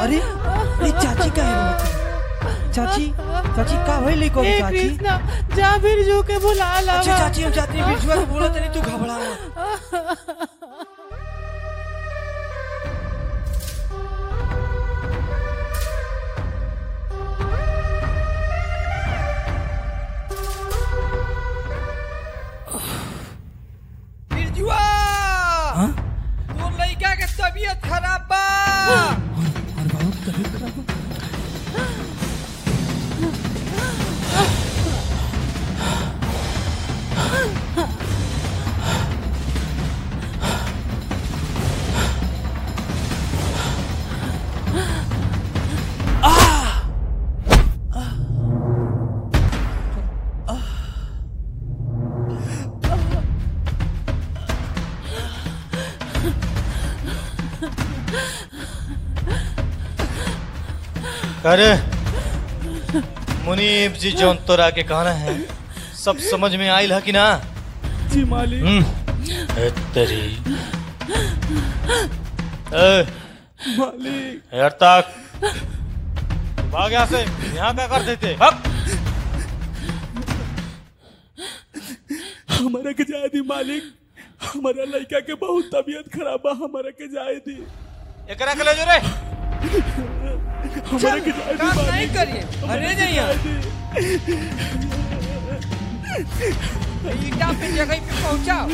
अरे अरे चाची का है चाची चाची का भइल को हे चाची कृष्णा जा बिरजू के बुला ला अच्छा चाची हम जाते हैं बिरजुआ को बोला तनी तू घबरा मत बिरजुआ हाँ? तोर लइका के तबीयत खराब बा और बाबू की तबीयत खराब हो अरे मुनीब जी जौन तोरा के कहना है सब समझ में आइल है कि ना जी मालिक हम्म ए तेरी ए मालिक यार तक भाग यहाँ से यहाँ क्या कर देते भाग हमारा के जाए दी मालिक हमारा लड़का के बहुत तबीयत खराब बा हमारा के जाए दी एकरा के ले जो रे हमारा के जाए दी काम नहीं मालिक करिए अरे नहीं जाए यार दी ईटा पे जगह पे पहुंचाओ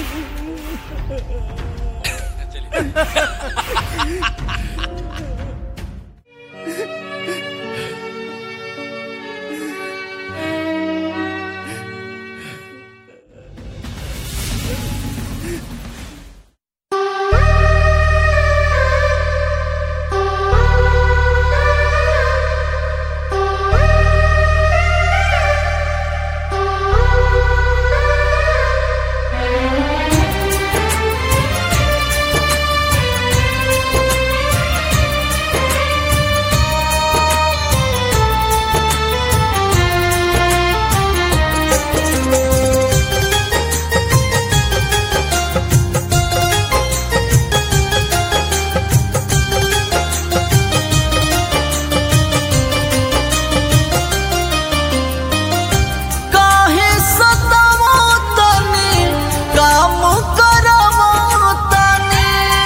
काहे सतावो तने काम करवो तने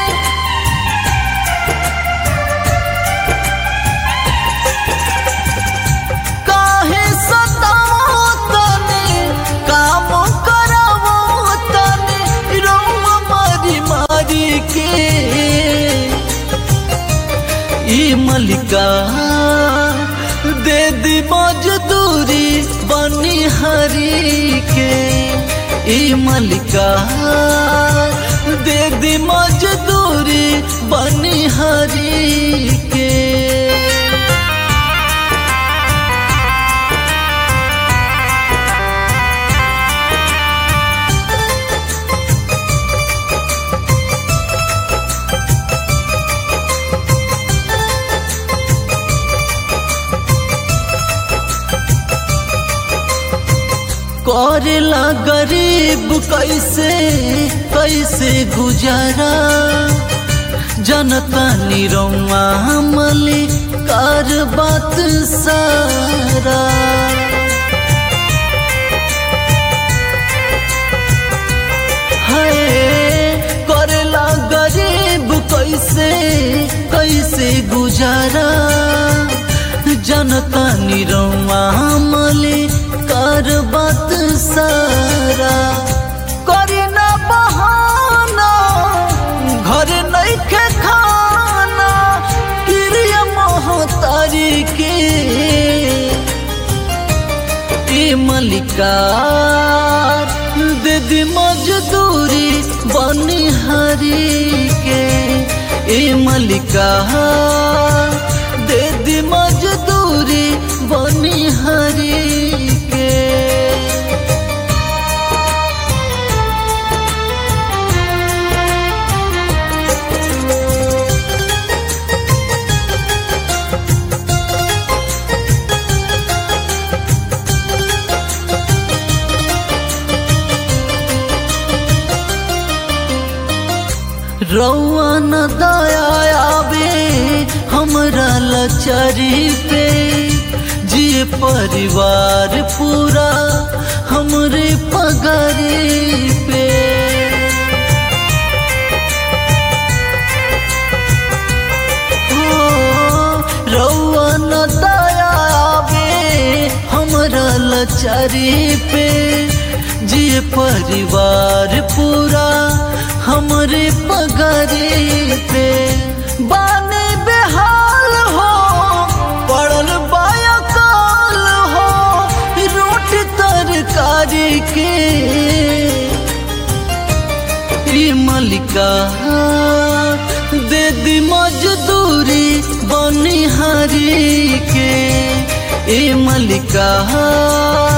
काहे सतावो तने काम करवो तने रोम मारी मारी के ई मलिका दे दी मजदूरी बनी हरी के ई मलिका दे दी मजदूरी बनी हरी के करेला गरीब कैसे कैसे गुजारा जनता निरौआ मली कर बात सारा है करेला गरीब कैसे कैसे गुजारा जनता निरौआ मले कर बात सारा करे ना बहाना घर नहीं के खाना प्रिय मोहतारी के ए मलिका दे दी मजदूरी बनिहारी के ए मलिका दे दी मजदूरी बनिहारी के रौआ न दया आवे हमरा लाचारी पे जिए परिवार पूरा हमरे पगारी पे हो, रउआ न दया आवे हमरा लाचारी पे जिए परिवार पूरा हमरे पगारी पे बाने बेहाल हो पड़ल बायकाल हो रोटी तरकारी के ई मलिका दे दी मजदूरी बनिहारी के ए मलिका